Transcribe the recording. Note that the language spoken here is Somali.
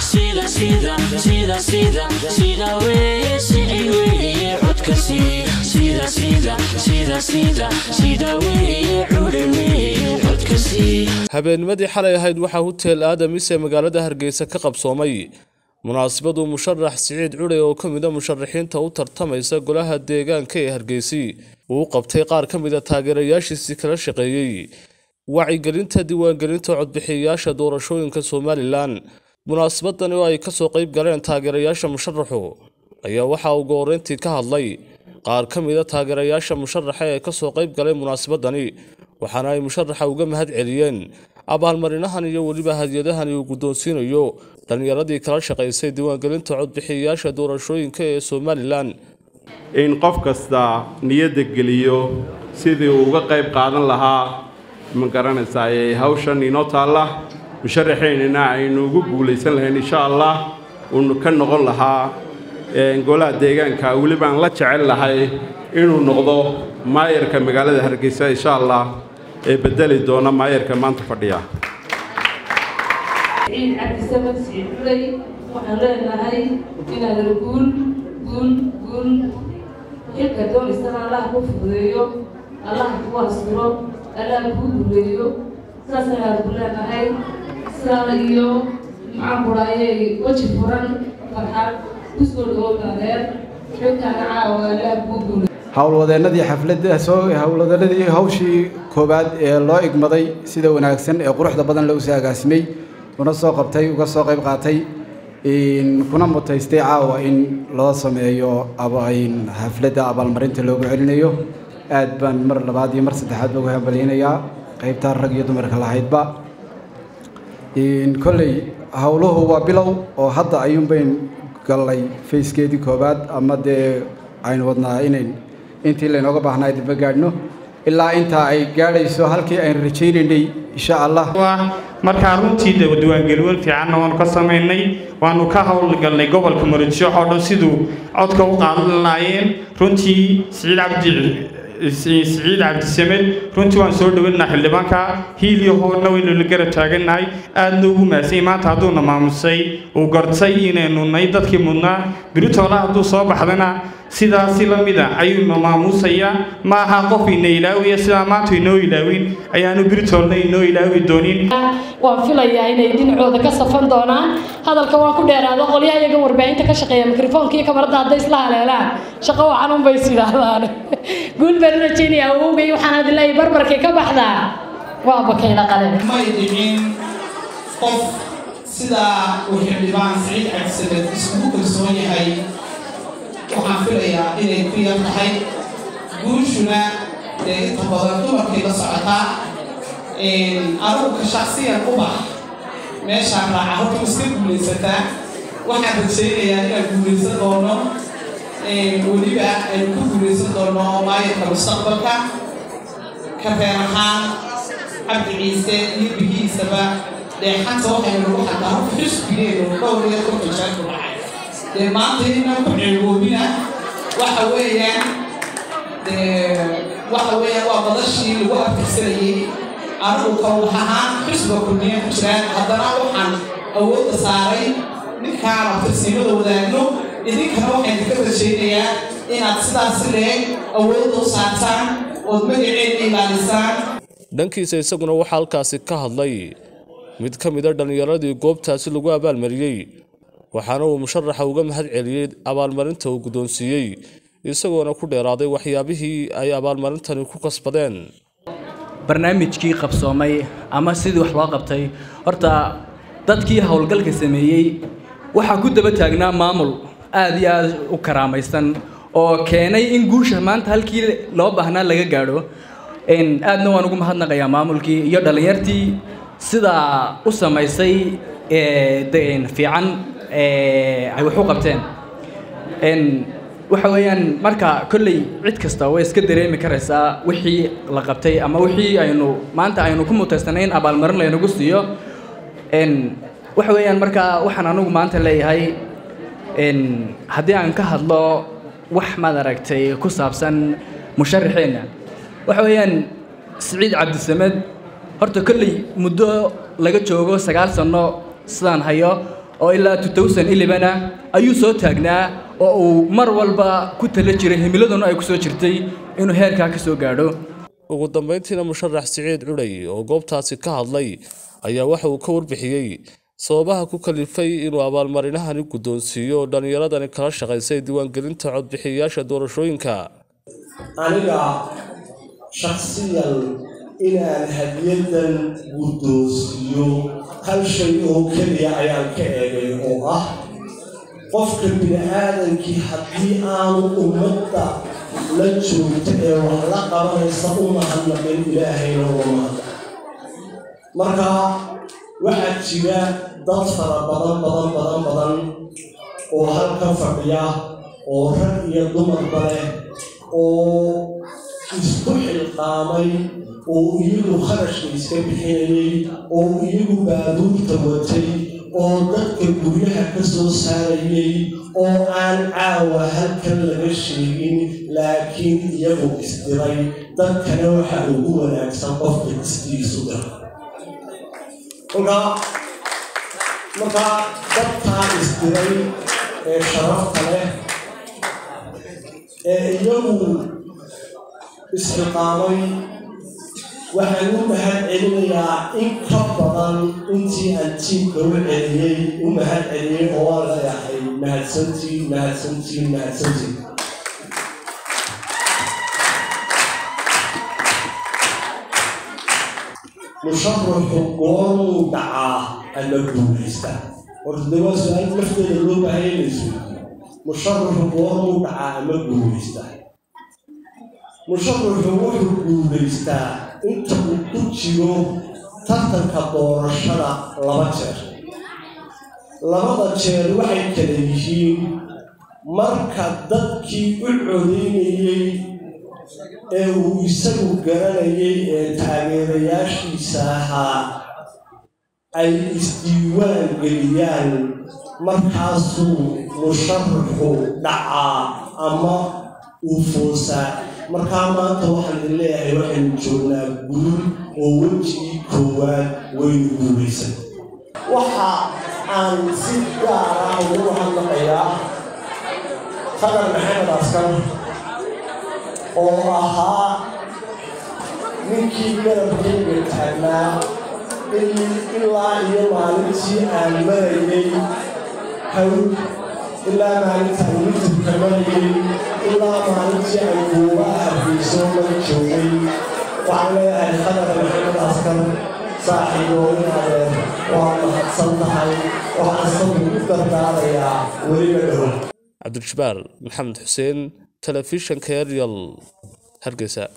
sida sida sida sida sida weye sicid weye codka sii sida sida sida sida sida weye cudhe weye codka sii habeennimadii xalay ahayd waxaa huteel aadamis ee magaalada hargeysa ka qabsoomay munaasabadu musharax siciid cudhe oo ka mida musharaxiinta u tartamaysa golaha deegaanka ee hargeysi uu u qabtay qaar ka mida taageerayaashiisii kala shaqeeyey wacyigelinta diiwaangelinta codbixiyayaasha doorashooyinka somalilan munaasabadani oo ay kasoo qayb galeen taageerayaasha musharaxu ayaa waxaa ugu horreyntii ka hadlay qaar ka mida taageerayaasha musharaxa ee kasoo qayb galay munaasabadani waxaana ay musharaxa uga mahad celiyeen abaalmarinahan iyo weliba hadiyadahani uu guddoonsiinayo dhallinyaradii kala shaqaysay diiwaangelinta codbixiyayaasha doorashooyinka ee somalilan in qof kasta niyadda geliyo sidii uu uga qayb qaadan lahaa ma garanaysaa ee hawshan inoo taalla musharaxeynina aynu ugu guulaysan lahayn insha allah uunu ka noqon lahaa golaha deegaanka welibaan la jecel lahay inuu noqdo maayarka magaalada hargeysa insha allah ee bedeli doona maayarka maanta fadhiya ciid cabdisamad siciid culay waxaan leenahay inaad guul guul guul xilka doonaysana allaha ku fududeeyo allaha kugu asturo allaha kuu duleeyo saas ayaad ku leenahay sidaada iyo maxaan kudhaayay weji furan farxad kusoo dhawow daadeer xilkaana caawa allaha kuu duleeyo howlwadeennadii xafladda soo howlwadeennadii hawshii koowaad ee loo igmaday sida wanaagsan ee quruxda badan loo soo agaasimay una soo qabtay uga soo qayb qaatay kuna mutaystay caawa in loo sameeyo xafladda abaalmarinta loogu celinayo aad baan mar labaad iyo mar saddexaad ba uga hambalyaynayaa qaybtaa rag iyo dumarka lahaydba kolley howluhu waa bilow oo hadda ayuunbayn gallay fayskeedii koowaad ama dee aynu wadnaa inayn intii laynooga baahnaa daba gaadhno ilaa intaa ay gaadhayso halkii aynu rajaynaynay insha allah markaa runtii diiwaangelin fiicanna waanu ka samaynay waanu ka howlgalnay gobolka muradisho oo dhan siduu codka u qaadan lahaayeen runtii siciid cabdi siciid cabdisamed runtii waan soo dhaweynaa xildhibaanka hiiliyo hoorna waynu la garab taagannahay aadna ugu maasay maanta hadduuna maamusay uu gortay inaynu nay dadkii mudnaa biritoola hadduu soo baxdana sidaasi la mida ayuuna maamuusayaa ma aha qof ina ilaawiya sidaa maanta inoo ilaawin ayaanu biritoolna inoo ilaawi doonin waan filayaa inay dhinacooda ka safan doonaan hadalka waan ku dheeraado qolyaha iyaga warbaahinta ka shaqeeya mikrofoonka iyo kamarada hadday isla haleelaan shaqo wacan un bay sidaahdaan guul baan u rajaynaya awowgay waxaan hadin leeyahay barbarkay ka baxdaa waa bakayla qale may dhicin qof sidaa uu xildhibaan siciid cabdisamed iskugu kalsoon yahay waxaan filayaa inay ku yar tahay guushuna dee inta badan dumarkii la socotaa anugu ka shaksiyan u bax meeshaan raaca horta iska guulaysataa waxaan rajaynayaa inaan guulaysan doono weliba aynu ku guulaysan doono maayarka mustaqbalka kafeen ahaan cabdi ciise iyo bigiisaba dheexanta waxaynu lagu xataa horta xisbigeenu dhowr iyo konton jeer ku dhacay dee maanta inaan ku ceegoobina waxa weeyaan dee waxa weeyaan waa badashii lagu abtirsanayey anigu kan wax ahaan xisba kulmiya ku jiraan haddana waxaan awoodda saaray ninkaan abtirsiimada wadaagno idinkana waxaan idinka rajaynayaa inaad sidaas leeg awoodda u saartaan ood magaceeda ilaalisaan dhankiisa isaguna waxaa halkaasi ka hadlay mid ka mida dhallinyaradii goobtaasi lagu abaalmariyey waxaana uu musharaxa uga mahad celiyey abaalmarinta uu guddoonsiiyey isagoona ku dheeraaday waxyaabihii ay abaalmarintani ku kasbadeen barnaamijkii qabsoomay ama sidii wax loo qabtay horta dadkii howlgalka sameeyey waxaa ku daba taagnaa maamul aad iyo aad u karaamaysan oo keenay in guusha maanta halkii loo baahnaa laga gaadho aadna waan ugu mahadnaqayaa maamulkii iyo dhallinyartii sidaa u samaysay fiican ay wax u qabteen waxa weeyaan marka kolley cid kasta way iska dareemi karaysaa wixii la qabtay ama wixii aynu maanta aynu ku mutaysanay in abaalmarin laynagu siiyo waxa weeyaan marka waxaan anugu maanta leeyahay haddii aan ka hadlo wax maad aragtay ku saabsan musharaxeenna waxa weeyaan siciid cabdisamed horta kolley muddo laga joogo sagaal sanno sidaan hayo oo ilaa 2011 ah ayuu soo taagnaa oo uu mar walba ku tala jiray himiladuna ay ku soo jirtay inuu heerkaa ka soo gaadho ugu dambeyntiina musharax siciid cudhay oo goobtaasi ka hadlay ayaa waxa uu ka warbixiyey sababaha ku kalifay inuu abaalmarinahani guddoonsiiyo dhallinyaradani kala shaqaysay diiwaangelinta codbixiyayaasha doorashooyinka aniga shakhsiyan inaan hadiyadan guddoonsiiyo hal shay oo keliya ayaan ka eegay oo ah qofka bini aadankii haddii aanu ummadda la joogto ee wax la qabanaysa u mahadnaqin ilaahayna uga mahadnaq marka waxaa jira dad fara badan badan badan badan oo halka fadhiya oo rag iyo dumarba leh oo isku xilqaamay oo iyagu kharashka iska bixinayay oo iyagu baabuurta watay oo dadka guryaha ka soo saarayay oo aan caawa halkan laga sheegin laakiin iyagu isdiray dadkana waxa ugu wanaagsan qofka istiisu dira markaa markaa dadkaa isdiray ee sharafta leh ee iyagu isxiqaamay waxaan u mahad celinayaa in ka badan intii aan tiimka u celiyey u mahad celiyey oo waan leeyahay mahadsantiin mahadsantiin mahadsantiin musharaxu goormuu dhacaa ama guulaystaa horta dee waa su-aal lafteeda loo baahaya inaysu musharaxu goormuu dhacaa ama guulaystaa musharaxu wuxuu guulaystaa inta uu ku jiro tartanka doorashada laba jeer labada jeer waxay kala yihiin marka dadkii u codaynayey ee uu isagu garanayay ee taageerayaashiisa ahaa ay isdiiwaan geliyaan markaasuu musharaxu dhacaa ama uu foosaa markaa maanta waxaan idin leeyahay waxaynu joognaa guul oo wejigii koowaad waynu guulaysan waxa aan si gaara ugu hadlaqayaa qadar maxamed askar oo ahaa ninkii garabkayga taagnaa ilaa iyo maalintii aan marayay hawl ilaa maalintaan youtubka marayay ilaa maalintii aan goobaha hargeyso la joogay waxaan leeyahay qadar maxamed askar saaxiibooyin adeer waa mahadsan tahay waxaan sabir u dardaarayaa weliba dhow cabdiljabaar maxamed xuseen telefishanka eryal hargeysa